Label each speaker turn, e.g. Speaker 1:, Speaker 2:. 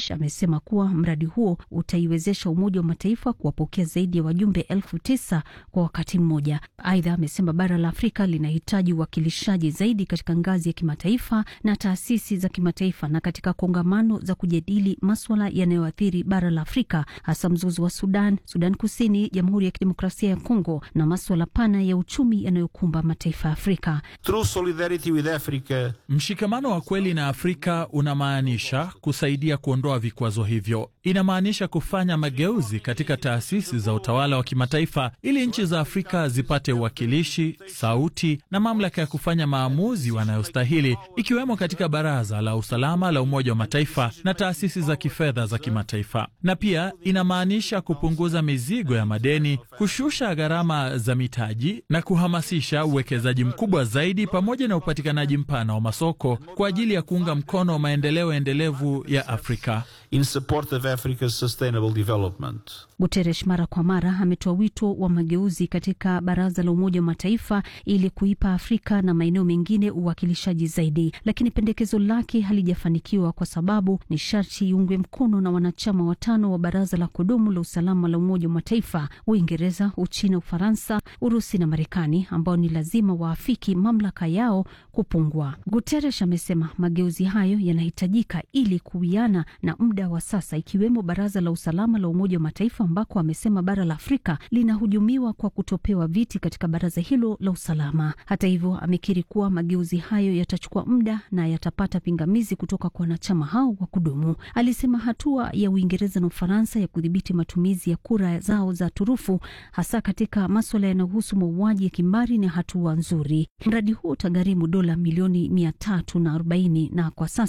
Speaker 1: Guterres amesema kuwa mradi huo utaiwezesha Umoja wa Mataifa kuwapokea zaidi ya wajumbe elfu tisa kwa wakati mmoja. Aidha, amesema bara la Afrika linahitaji uwakilishaji zaidi katika ngazi ya kimataifa na taasisi za kimataifa na katika kongamano za kujadili maswala yanayoathiri bara la Afrika, hasa mzozo wa Sudan, Sudan Kusini, Jamhuri ya Kidemokrasia ya Kongo na maswala pana ya uchumi yanayokumba mataifa ya Afrika.
Speaker 2: True solidarity with Africa.
Speaker 3: Mshikamano wa kweli na Afrika unamaanisha kusaidia kuondoa vikwazo hivyo. Inamaanisha kufanya mageuzi katika taasisi za utawala wa kimataifa ili nchi za Afrika zipate uwakilishi, sauti na mamlaka ya kufanya maamuzi wanayostahili, ikiwemo katika Baraza la Usalama la Umoja wa Mataifa na taasisi za kifedha za kimataifa. Na pia inamaanisha kupunguza mizigo ya madeni, kushusha gharama za mitaji na kuhamasisha uwekezaji mkubwa zaidi, pamoja na upatikanaji mpana wa masoko kwa ajili ya kuunga mkono maendeleo endelevu ya Afrika.
Speaker 2: in support of Africa's sustainable development.
Speaker 1: Guterres mara kwa mara ametoa wito wa mageuzi katika Baraza la Umoja wa Mataifa ili kuipa Afrika na maeneo mengine uwakilishaji zaidi, lakini pendekezo lake halijafanikiwa kwa sababu ni sharti iungwe mkono na wanachama watano wa Baraza la Kudumu la Usalama la Umoja wa Mataifa: Uingereza, Uchina, Ufaransa, Urusi na Marekani, ambao ni lazima waafiki mamlaka yao kupungua. Guterres amesema mageuzi hayo yanahitajika ili kuwiana na muda wa sasa, ikiwemo Baraza la Usalama la Umoja wa Mataifa ambako amesema bara la Afrika linahujumiwa kwa kutopewa viti katika baraza hilo la usalama. Hata hivyo, amekiri kuwa mageuzi hayo yatachukua muda na yatapata pingamizi kutoka kwa wanachama hao wa kudumu. Alisema hatua ya Uingereza na Ufaransa ya kudhibiti matumizi ya kura zao za turufu, hasa katika maswala yanayohusu mauaji ya kimbari, ni hatua nzuri. Mradi huo utagharimu dola milioni mia tatu na arobaini na kwa sasa